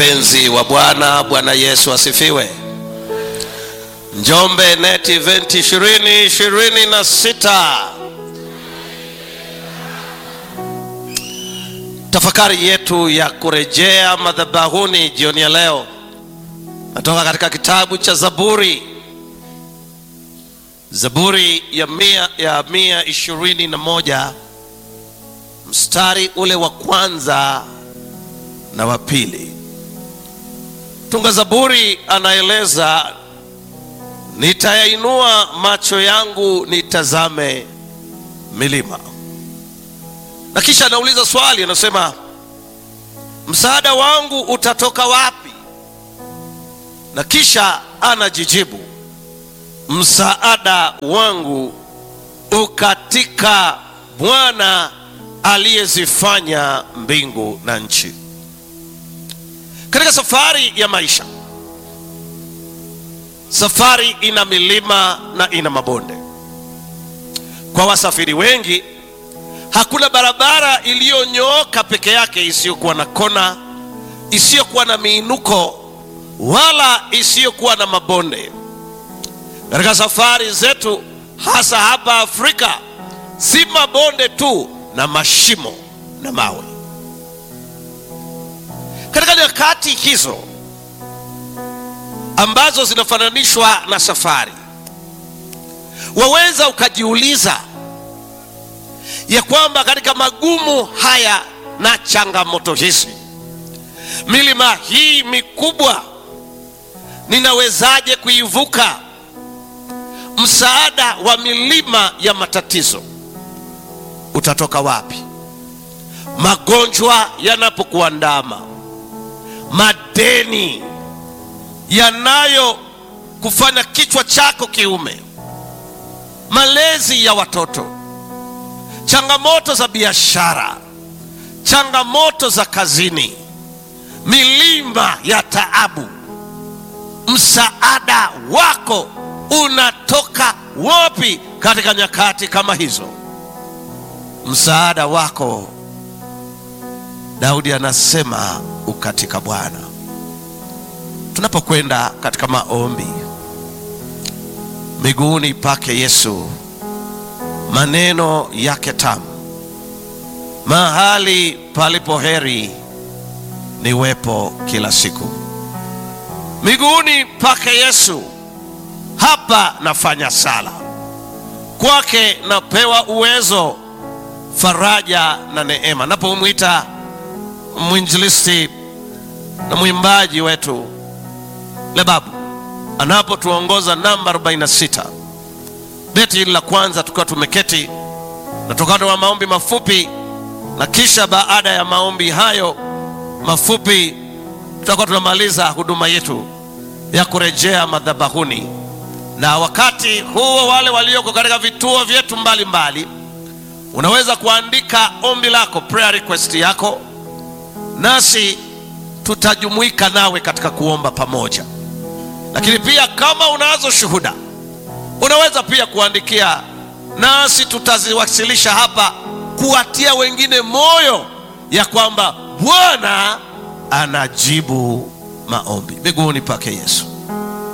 Mpenzi wa Bwana, Bwana Yesu asifiwe. Njombe Net Event 2026 tafakari yetu ya kurejea madhabahuni jioni ya leo natoka katika kitabu cha Zaburi, Zaburi ya mia, ya mia ishirini na moja mstari ule wa kwanza na wa pili. Mtunga Zaburi anaeleza, nitayainua macho yangu nitazame milima, na kisha anauliza swali, anasema msaada wangu utatoka wapi? Na kisha anajijibu, msaada wangu ukatika Bwana aliyezifanya mbingu na nchi. Katika safari ya maisha, safari ina milima na ina mabonde. Kwa wasafiri wengi, hakuna barabara iliyonyooka peke yake isiyokuwa na kona, isiyokuwa na miinuko, wala isiyokuwa na mabonde. Katika safari zetu, hasa hapa Afrika, si mabonde tu na mashimo na mawe. Katika nyakati hizo ambazo zinafananishwa na safari, waweza ukajiuliza ya kwamba katika magumu haya na changamoto hizi, milima hii mikubwa ninawezaje kuivuka? Msaada wa milima ya matatizo utatoka wapi? Magonjwa yanapokuandama, madeni yanayo kufanya kichwa chako kiume, malezi ya watoto, changamoto za biashara, changamoto za kazini, milima ya taabu, msaada wako unatoka wapi katika nyakati kama hizo? Msaada wako, Daudi anasema ukatika Bwana. Tunapokwenda katika maombi miguuni pake Yesu, maneno yake tamu, mahali palipo heri niwepo kila siku. Miguuni pake Yesu, hapa nafanya sala, kwake napewa uwezo faraja na neema. Napomwita mwinjilisti na mwimbaji wetu Lebabu anapotuongoza namba 46 beti hili la kwanza, tukiwa tumeketi na tukatoa wa maombi mafupi, na kisha baada ya maombi hayo mafupi tutakuwa tunamaliza huduma yetu ya kurejea madhabahuni, na wakati huo wale walioko katika vituo vyetu mbalimbali unaweza kuandika ombi lako, prayer request yako, nasi tutajumuika nawe katika kuomba pamoja. Lakini pia kama unazo shuhuda, unaweza pia kuandikia, nasi tutaziwasilisha hapa kuwatia wengine moyo ya kwamba Bwana anajibu maombi. Miguuni pake Yesu.